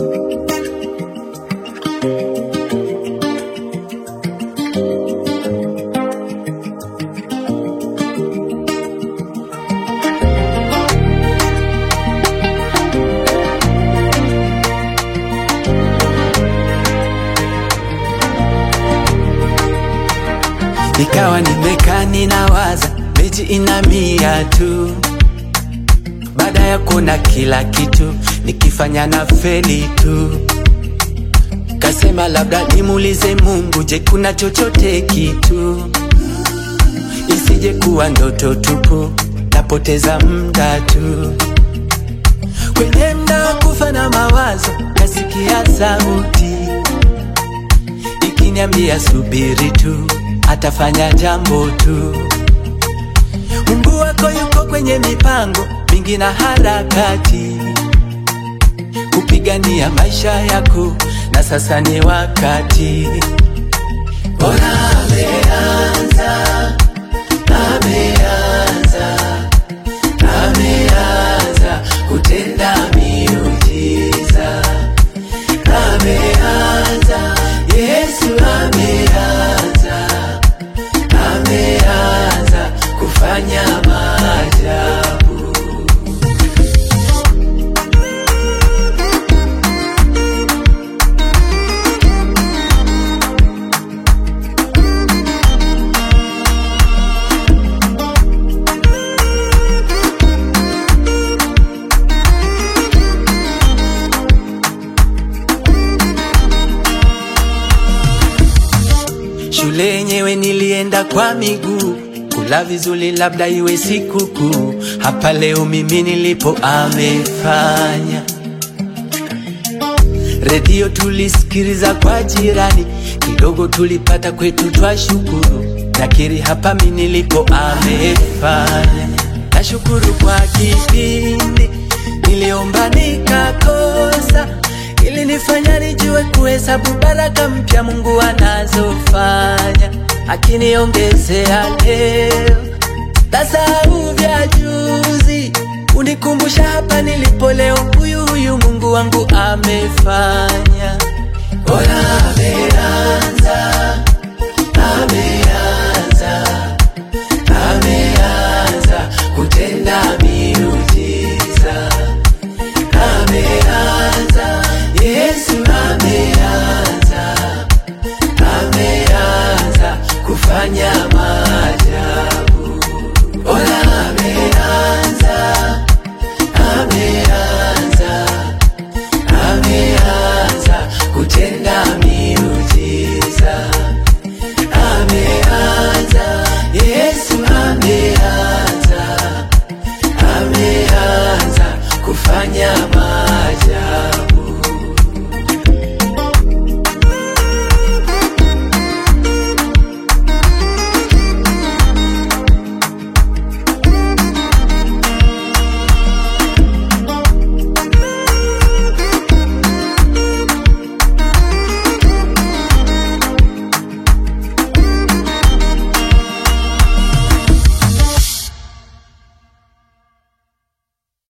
Nikawa nimekaa ninawaza, mechi ina mia tu. Baada ya kuona kila kitu, nikifanya na feli tu. Kasema labda nimuulize Mungu, je, kuna chochote kitu? Isije kuwa ndoto tupu, napoteza muda tu. Kwenye mda wa kufa na mawazo, nasikia sauti ikiniambia subiri tu, atafanya jambo tu. Mungu wako yuko kwenye mipango mingi na harakati kupigania maisha yako, na sasa ni wakati. Bora ameanza, ameanza, ameanza kutenda miujiza, ameanza, Yesu ameanza, ameanza kufanya maajabu. Shule yenyewe nilienda kwa miguu, kula vizuri labda iwe sikukuu. Hapa leo mimi nilipo amefanya. Redio tulisikiliza kwa jirani, kidogo tulipata kwetu twashukuru. Nakiri hapa mimi nilipo amefanya. Nashukuru kwa kipindi niliomba nikakosa ili nifanya nijue kuhesabu baraka mpya Mungu anazofanya, akiniongezea leo tasahau vya juzi, unikumbusha hapa nilipo leo. Huyu huyu Mungu wangu amefanya, bora ameanza, ameanza, ameanza kutenda miujiza ameanza, Yesu ameanza, ameanza kufanya maajabu. Bora ameanza, ameanza, ameanza kutenda